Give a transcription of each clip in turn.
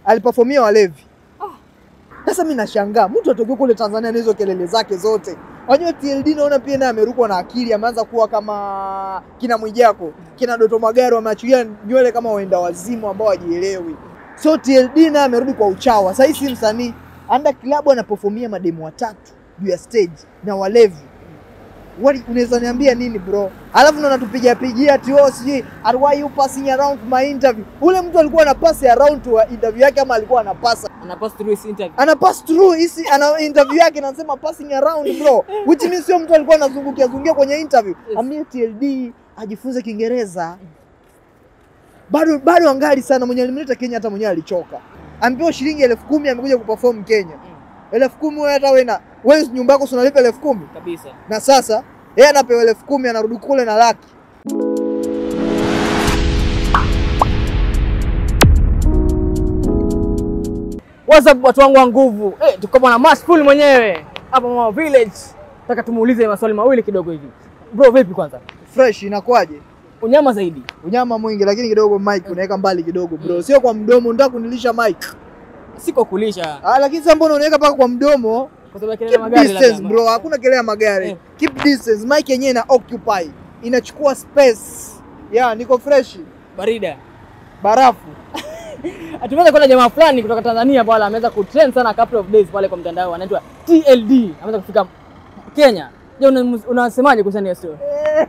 aliperformia walevi. Sasa mimi nashangaa mtu atokea kule Tanzania na hizo kelele zake zote. Unajua TLD naona pia naye amerukwa na akili, ameanza kuwa kama kina Mwijako, kina Doto Magari, wameachilia nywele kama waenda wazimu ambao wajielewi. So TLD naye amerudi kwa uchawa. Sasa hii si msanii, anda klabu anaperformia mademu watatu juu ya stage na walevi. Wali- unaweza niambia nini bro? Alafu ndo anatupigia pigia ati oh sijui "And why you passing around my interview. Ule mtu alikuwa ana pass around to interview yake ama alikuwa anapasa Ana pass through his interview. ana pass through hisi ana interview yake anasema passing around bro which means sio mtu alikuwa anazungukia zungukia kwenye interview Yes. amia TLD ajifunze Kiingereza bado bado angali sana mwenye alimleta Kenya hata mwenyewe alichoka ampewa shilingi elfu kumi amekuja kuperform Kenya elfu kumi wewe hata wewe na wewe nyumba yako si unalipa elfu kumi Kabisa. na sasa yeye anapewa elfu kumi anarudi kule na laki What's up watu wangu wa nguvu? Eh, tuko bwana Mashful mwenyewe hapa Mama Village. Nataka tumuulize maswali mawili kidogo hivi. Bro, vipi kwanza? fresh inakuwaje Unyama zaidi. unyama mwingi lakini kidogo mic unaweka mbali kidogo bro sio kwa mdomo unataka kunilisha mic Siko kulisha ah lakini sasa mbona unaweka paka kwa mdomo kwa sababu ya kelele ya Keep magari distance labda. bro, hakuna kelele ya magari. Eh. Keep distance. Mic yenyewe ina occupy, inachukua space. Yeah, niko fresh. Barida. Barafu. Tumeweza kuona jamaa fulani kutoka Tanzania pale ameweza kutrend sana couple of days pale kwa mtandao anaitwa TLD. Ameweza kufika Kenya. Je, una- unasemaje kuhusiana na hiyo story?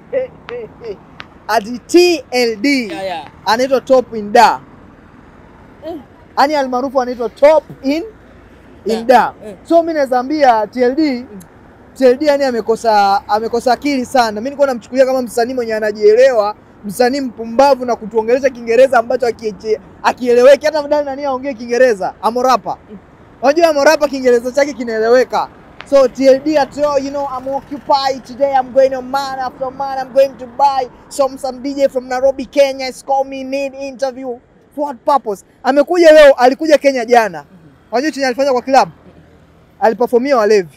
Ati TLD Yeah, yeah. anaitwa Top in Da. Ani almaarufu anaitwa Top in in Yeah. Da. Eh. So mimi naweza ambia TLD TLD yani amekosa amekosa akili sana. Mimi nilikuwa namchukulia kama msanii mwenye anajielewa, msanii mpumbavu na kutuongelesha Kiingereza ambacho akieche- akieleweki. Hata mdani nani aongee Kiingereza, amorapa. Unajua amorapa Kiingereza chake kinaeleweka. So TLD at all, you know, I'm occupied today. I'm going on man after man. I'm going to buy some some DJ from Nairobi, Kenya. It's call me need interview. For what purpose? Amekuja leo, alikuja Kenya jana. Unajua chenye alifanya kwa club? Aliperformia walevi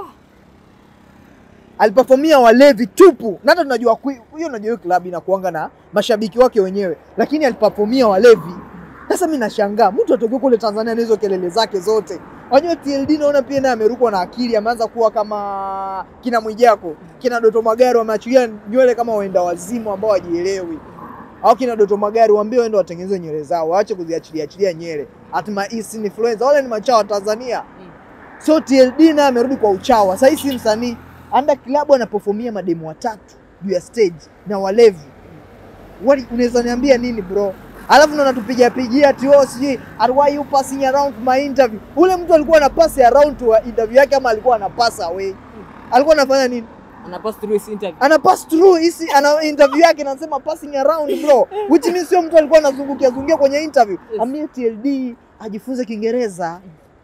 aliperformia walevi tupu, na hata tunajua kwi- hiyo, unajua hiyo klabu inakuanga na mashabiki wake wenyewe, lakini aliperformia walevi. Sasa mimi nashangaa mtu atokea kule Tanzania na hizo kelele zake zote. Unajua TLD naona pia naye amerukwa na akili, ameanza kuwa kama kina Mwijako, kina Doto Magari, wameachilia nywele kama waenda wazimu ambao wajielewi. Au kina Doto Magari waambie waende watengeneze nywele zao, waache kuziachilia achilia nywele. Atma East influencer, wale ni machawa wa Tanzania. So TLD naye amerudi kwa uchawa. Sasa hii si msanii, anda klabu anaperformia mademu watatu juu ya stage na walevi. Wali- Unaweza niambia nini bro? Alafu ndo anatupigia pigia ati oh sijui "And why you passing around my interview. Ule mtu alikuwa ana pass around to interview yake ama alikuwa ana pass away? Alikuwa anafanya nini? Ana pass through his interview. Ana pass through hisi ana interview yake anasema passing around bro. Which means sio mtu alikuwa anazungukia zungukia kwenye interview. Yes. Amia TLD ajifunze Kiingereza.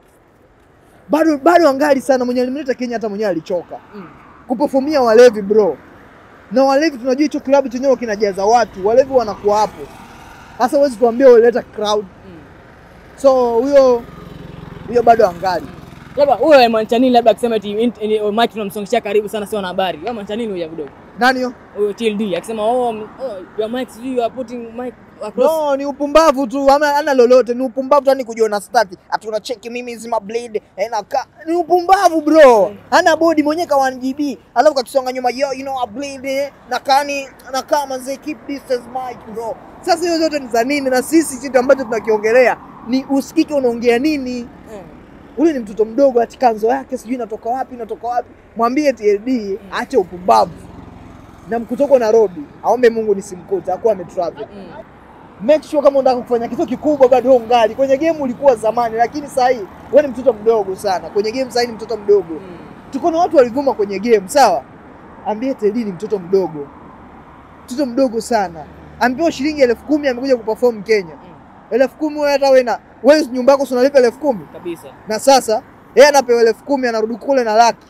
Bado bado angali sana mwenye alimleta Kenya hata mwenyewe alichoka Mm. kuperformia walevi bro, na walevi tunajua hicho klabu chenyewe kinajaza watu, walevi wanakuwa hapo. Sasa huwezi kuambia uleta crowd, Mm. so huyo huyo bado angali Labda huyo amaanisha nini labda akisema eti int- eh, oh, Mike tunamsongeshia karibu sana sio na habari. Wewe amaanisha nini huyo kidogo? nani yo? Huyo TLD akisema oh, m- oh your Mike sijui you are putting Mike across. No, ni upumbavu tu, ama ana lolote, ni upumbavu tu, yani kujiona stati ati unacheki mimi zima blade eh, naka ni upumbavu bro, hana body mwenyewe ka 1GB alafu kakisonga nyuma yo, you know a blade eh, nakani nakaa manze, keep distance mic bro. Sasa hiyo zote ni za nini? Na sisi kitu ambacho tunakiongelea ni usikike unaongea nini. Eh. Ule ni mtoto mdogo, ati kanzo yake sijui inatoka wapi inatoka wapi. Mwambie TLD aache upumbavu na mkutoko Nairobi, aombe Mungu nisimkute, akuwa ametravel Mm. make sure kama unataka kufanya kitu kikubwa bado wewe ungali kwenye game. Ulikuwa zamani, lakini sasa hii wewe ni mtoto mdogo sana kwenye game. Sasa hii ni mtoto mdogo. Mm. Tuko na watu walivuma kwenye game, sawa. Ambie Teddy ni mtoto mdogo, mtoto mdogo sana. Ampewa shilingi elfu kumi amekuja kuperform Kenya. elfu kumi wewe hata wewe na wewe nyumba yako si unalipa elfu kumi Kabisa. na sasa yeye anapewa elfu kumi anarudi kule na laki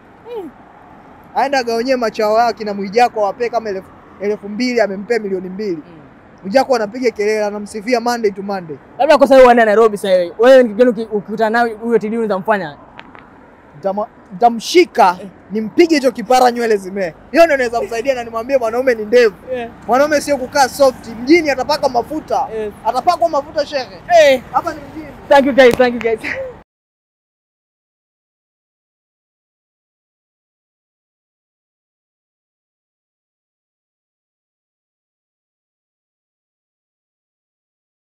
aenda agaonyee machao yake na Mwijako awape kama elfu elfu mbili amempea milioni mbili. Mm. Mwijako anapiga kelele, anamsifia Monday to Monday. Labda kwa sababu wana Nairobi sasa wewe. Wewe ni kijana uki- ukikutana naye huyo TLD unaweza mfanya. Nitama- nitamshika nimpige hicho kipara nywele zimee. Hiyo ndio inaweza msaidia na nimwambie mwanaume ni ndevu. Yeah. Mwanaume sio kukaa soft. Mjini atapaka mafuta. Yes. Atapakwa mafuta shehe. Eh, Hapa ni mjini. thank you guys, thank you guys.